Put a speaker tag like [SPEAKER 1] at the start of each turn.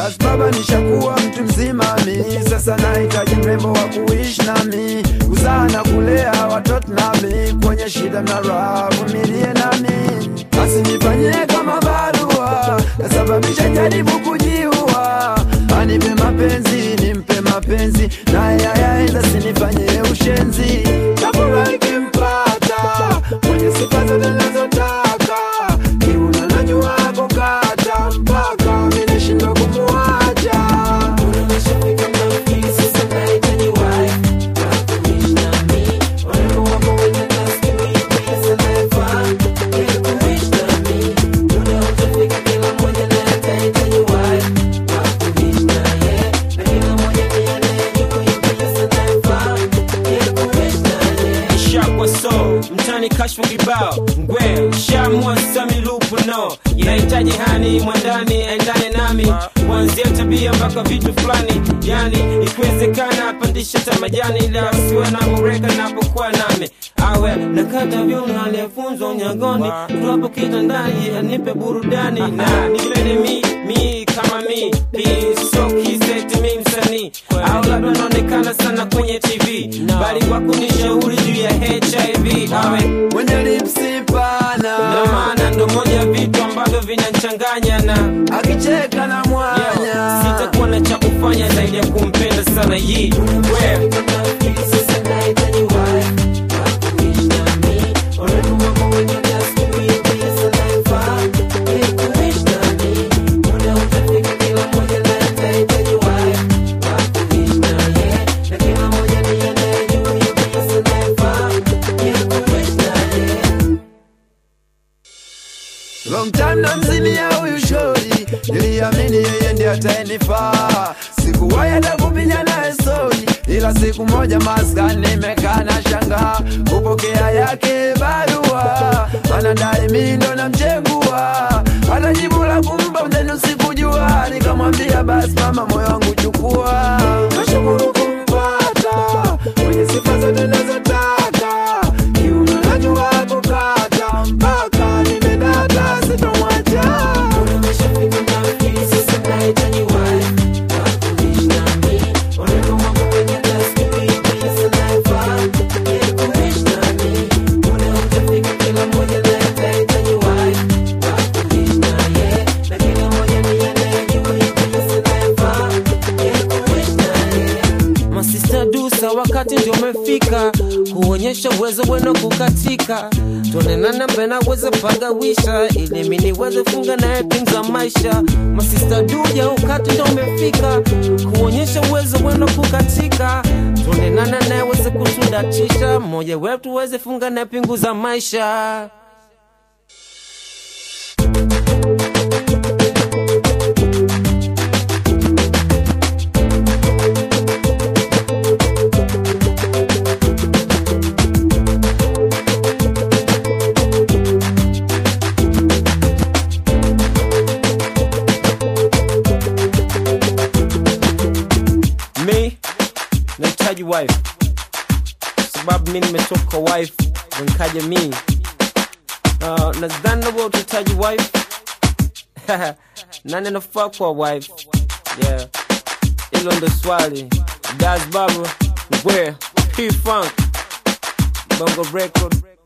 [SPEAKER 1] basi baba nishakuwa mtu mzima mi sasa nahitaji mrembo wa kuishi nami kuzaa na kulea watoto nami kwenye shida na raha vumilie nami asinifanyie kama barua kasababisha jaribu kujiua anipe mapenzi nimpe mapenzi naye ayaenda sinifanyie ushenzi chakula ikimpata mwenye sifa zote nazotaka kiuna najua kukata mpaka minashindwa kumuacha
[SPEAKER 2] shakwa so mtani kashfu kibao ngwe shamwa sami lupu no inahitaji hani mwandani aendane nami kuanzia tabia mpaka vitu fulani yani ikiwezekana apandishe ta majani ila siwe na mureka napokuwa nami awe nakata vyuno aliyefunzwa unyagoni tuwapo kitandani anipe burudani na nipende mi mi kama mi piso kiseti mi msanii au labda naonekana sana kwenye tv bali kwa kunishauri juu ya hiv awe
[SPEAKER 1] mwenye lipsi pana
[SPEAKER 2] na maana ndo moja ya vitu ambavyo vinachanganya na
[SPEAKER 1] akicheka na mwanya
[SPEAKER 2] sitakuwa na cha kufanya zaidi ya kumpenda sana yi we
[SPEAKER 1] Long time na mzimia huyu shori, niliamini yeye ndiye atayenifaa. Sikuwahi hata kupiga naye stori, ila siku moja maskani nimekaa na shangaa kupokea yake barua, anadai mimi ndo namchengua, hata jibu la kumpa mzenu sikujua. Nikamwambia basi mama, moyo wangu chukua, nashukuru kumpata mwenye sifa zote nazotaka, kiuno najua kukata mpaka nimedata, sitomwacha.
[SPEAKER 2] masista dusa wakati ndio umefika kuonyesha uwezo wenu kukatika tuonenana mbena weze pagawisha ili mi niweze funga naye things za maisha masista duja wakati ndio umefika kuonyesha uwezo wenu kukatika tuonenana naye weze kutudatisha mmoja wetu weze funga naye pingu za maisha mi nahitaji wife sababu mi nimetoka wife nikaja mi uh, nadhani nawe utahitaji wife nani anafaa kwa wife yeah hilo ndo swali das baba ngwe p funk bongo record